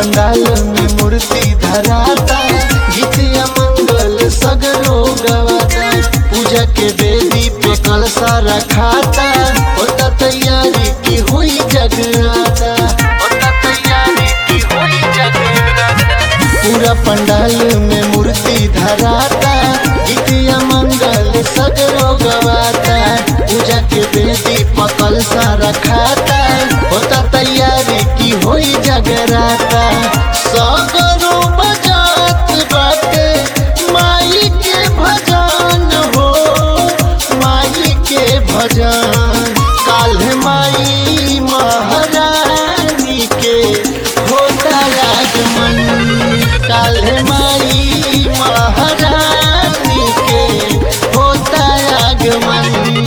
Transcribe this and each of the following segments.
पंडाल में मूर्ति धराता गीतिया मंगल सगरो गवाता पूजा के बेदी पे कलसा रखाता होता तैयारी की हुई जगराता होता तैयारी की हुई जगराता पूरा पंडाल में मूर्ति धराता गीतिया मंगल सगरो गवाता पूजा के बेदी पकल सा रखाता होता तैयारी की होई जगराता सगरो बजात बाटे माई के भजन हो माई के भजन काल्ह माई महारानी के होता आगमन काल्ह माई महारानी के होता आगमन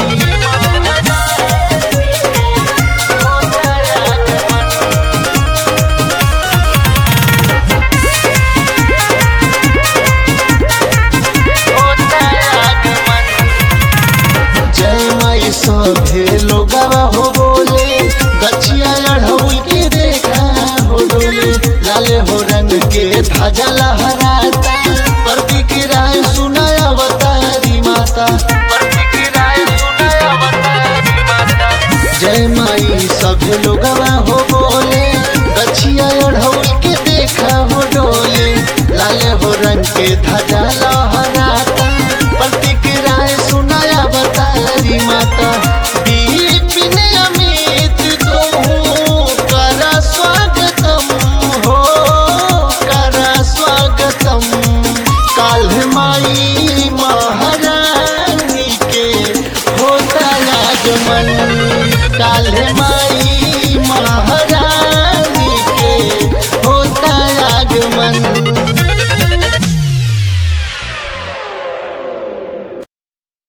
जय माई सभे लोगवा हो बोले गछिया अढ़ौल के देखा हो डोले लाले हो रंग के ध्वजा लहराता प्रति की राय सुनाया अवतारी माता प्रति की राय सुनाया अवतारी माता जय माई सभे लोगवा हो बोले गछिया अढ़ौल के देखा हो डोले लाले हो रंग के ध्वजा लहराता प्रतिक्रियाएं सुनाया बतारी माता दीपिन अमित को करा स्वागतम हो करा स्वागतम काल माई महारानी के होता आगमन काल माई